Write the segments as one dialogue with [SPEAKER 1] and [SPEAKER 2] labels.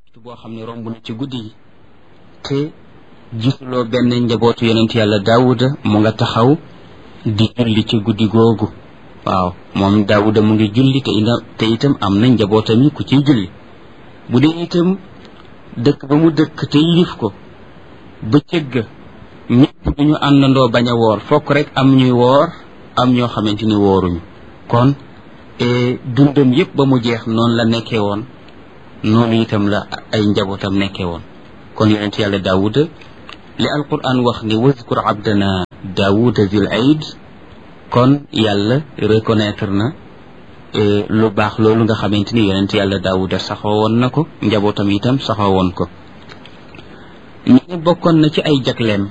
[SPEAKER 1] boo xam ne romb na ci guddi gi te gisuloo benn njabootu yonent yàlla daawuda mu nga taxaw di julli ci guddi googu waaw moom daawuda mu ngi julli te ina te itam am na njabootam yi ku ciy julli bu dee itam dëkk ba mu dëkk te yilif ko bëccëg ga ñëpp duñu àndandoo bañ a woor fokk rek am ñuy woor am ñoo xamante ni wooruñu kon dundam yëpp ba mu jeex noonu la nekkee woon noonu itam la ay njabootam nekkee woon kon yonent yàlla daawuda li alquran wax ni wazkur abdana daawuda zil aid kon yàlla reconnaître na lu baax loolu nga xamante ni yonent yàlla daawuda saxoo woon na ko njabootam itam saxoo woon ko ñu ne bokkoon na ci ay jagleem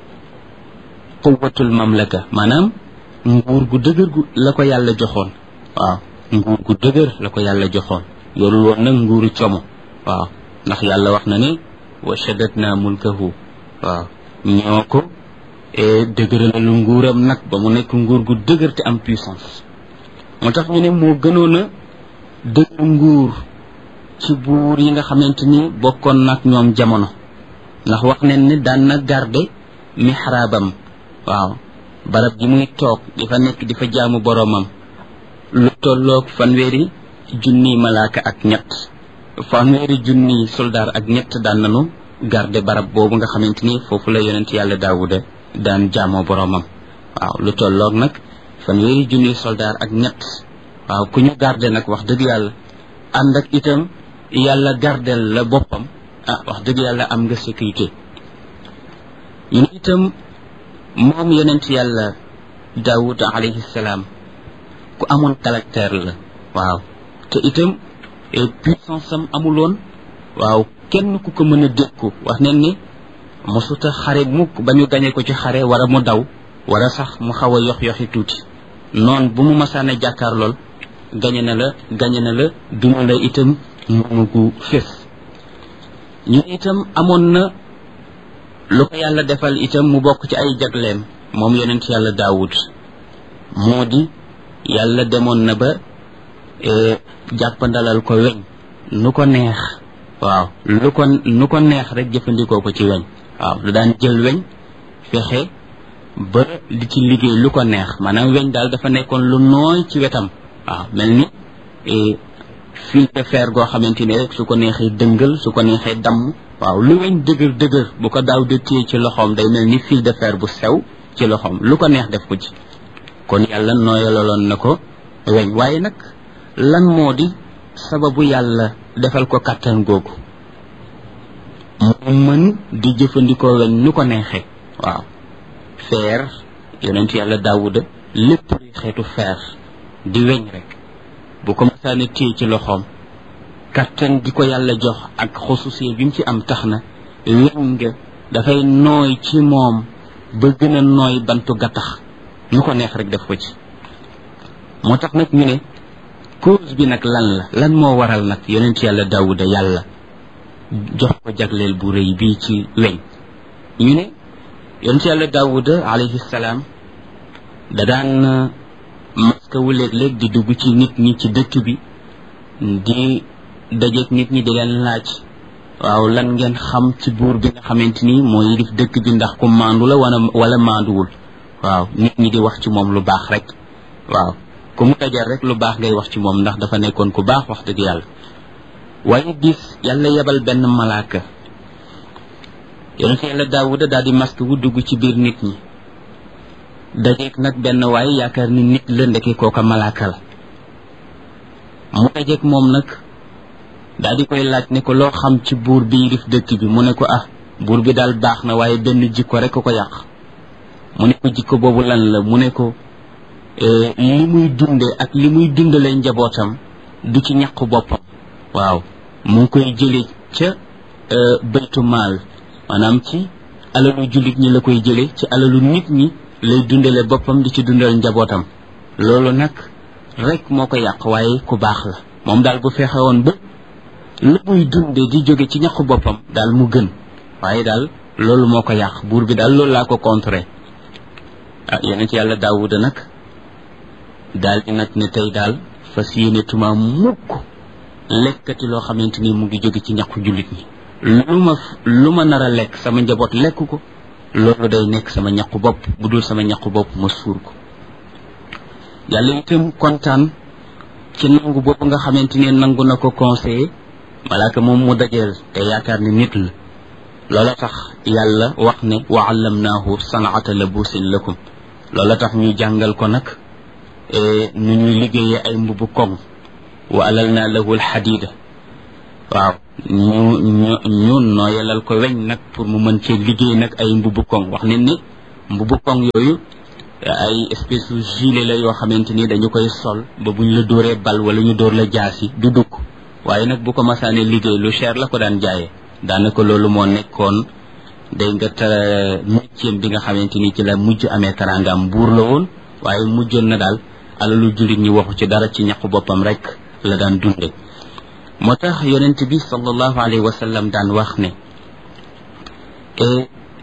[SPEAKER 1] quwatul mamlaka maanaam nguur gu dëgër gu la ko yàlla joxoon waaw nguur gu dëgër la ko yàlla joxoon yorul woon nag nguuru como waaw ndax yàlla wax na ne wa shaddadna mulkahu waaw ñoo ko dëgëralalu nguuram nag ba mu nekk nguur gu dëgër te am puissance moo tax ñu ne moo gënoon a dëgër nguur ci buur yi nga xamante ni bokkoon nag ñoom jamono ndax wax nañ ne daan na garde mihraabam waaw barab ji muy toog di fa nekk di fa jaamu boroomam lu tolloog fanweeri junniy malaaka ak ñett fanweeri junniy soldaar ak ñett daan nanu garde barab boobu nga xamante ni foofu la yonent yàlla daawuda daan jaamoo boroomam waaw lu tolloog nag fanweeri junniy soldaar ak ñett waaw ku ñu garde nag wax dëgg yàlla ànd ak itam yàlla gardel la boppam ah wax dëgg yàlla am nga sécurité ñu ne itam moom yonent yàlla daawud alayhi salaam ku amoon caractère la waaw te itam puissance am amuloon waaw kenn ku ko mën a dékku wax nañ ni mosuta xare mukk ba ñu gañe ko ci xare wala mu daw wala sax mu xaw a yox yoxi tuuti noon bu mu masaan a jàkkaar lool gañe na la gañe na la duma la itam moomu gu fés ñu itam amoon na lu ko yàlla defal itam mu bokk ci ay jagleem moom yonent yàlla daawud moo di yàlla demoon na ba jàppandalal ko weñ nu ko neex waaw lu ko nu ko neex rek jëfandikoo ko ci weñ waaw lu daan jël weñ fexe ba di ci liggéey lu ko neex maanaam weñ daal dafa nekkoon lu nooy ci wetam waaw mel ni fil de fer goo xamante ni rek su ko neexee dëngal su ko neexee damm waaw lu weñ dëgër dëgër bu ko daaw de téye ci loxoom day mel ni fil de fer bu sew ci loxoom lu ko neex def ko ci kon yàlla nooyalaloon na ko weñ waaye nag lan moo di sababu yàlla defal ko kàttan googu mu mën di jëfandikoo weñ nu ko neexee waaw feer yonent yàlla daawuda lépp luy xeetu feer di weñ rek bu ko masaane téye ci loxoom kattan di ko yàlla jox ak xususee bi mu ci am tax na weñ nga dafay nooy ci moom ba gën a nooy bantu gattax nu ko neex rek def ko ci moo tax nag ñu ne cause bi nag lan la lan moo waral nag yonent yàlla daawuda yàlla jox ko jagleel bu rëy bii ci weñ ñu ne yonent yàlla daawuda alayhi salaam da daan maska wu léeg-léeg di dugg ci nit ñi ci dëkk bi di dajeeg nit ñi di leen laaj waaw lan ngeen xam ci buur bi nga xamante ni moo yilif dëkk bi ndax ku maandu la wala wala maanduwul waaw nit ñi di wax ci moom lu baax rek waaw ku mu dajal rek lu baax ngay wax ci moom ndax dafa nekkoon ku baax wax dëgg yàlla waaye gis yàlla yebal benn malaaka yonent yàlla daawuda daal di maska wu dugg ci biir nit ñi dajeeg nag benn waaye yaakaar ni nit la ndeke kooka malaaka la mu dajeeg moom nag daal di koy laaj ne ko loo xam ci buur bi yilif dëkk bi mu ne ko ah buur bi daal baax na waaye benn jikko rek ko yàq mu ne ko jikko boobu lan la mu ne ko li muy dunde ak li muy dundale njabootam du ci ñàqu boppam waaw mu ngi koy jële ca baytu maal maanaam ci alalu jullit ñi la koy jële ci alalu nit ñi lay dundale boppam di ci dundal njabootam loolu nag rek moo ko yàq waaye ku baax la moom daal bu fexe woon ba la muy dunde di jóge ci ñaqu boppam daal mu gën waaye daal loolu moo ko yàq buur bi daal loolu laa ko contré ah yonent yàlla daawuda nag daal di nag ne tey daal fas yéene tuma mukk lekkati loo xamante ni mu ngi jóge ci ñaqu jullit ñi lu ma lu ma nar a lekk sama njaboot lekk ko loolu day nekk sama ñaqu bopp bu dul sama ñaqu bopp ma suur ko yàlla itam kontaan ci nangu boobu nga xamante ni nangu na ko conseiller malaaka moom mu dajeel te yaakaar ni nit la loola tax yàlla wax ne wa allamnaahu sanaata labusin lakum loola tax ñu jàngal ko nag nu ñuy liggéeyee ay mbubu koŋ wa alal naa lahu alxadida waaw ñu ñu ñu nooyalal ko weñ nag pour mu mën cee liggéey nag ay mbubu koŋ wax ne ni mbubu koŋ yooyu ay espèce de gilet la yoo xamante ni dañu koy sol ba buñ la dóoree bal wala ñu dóor la jaasi du dugg waaye nag bu ko masaane liggéey lu cher la ko daan jaayee daanaka loolu moo nekkoon day nga ta métier bi nga xamante ni ci la mujj amee karangaam buur la woon waaye mujjoon na daal alalu jullit ñi waxu ci dara ci ñaqu boppam rek la daan dunde moo tax yonent bi sallallahu alayhi wa sallam daan wax ne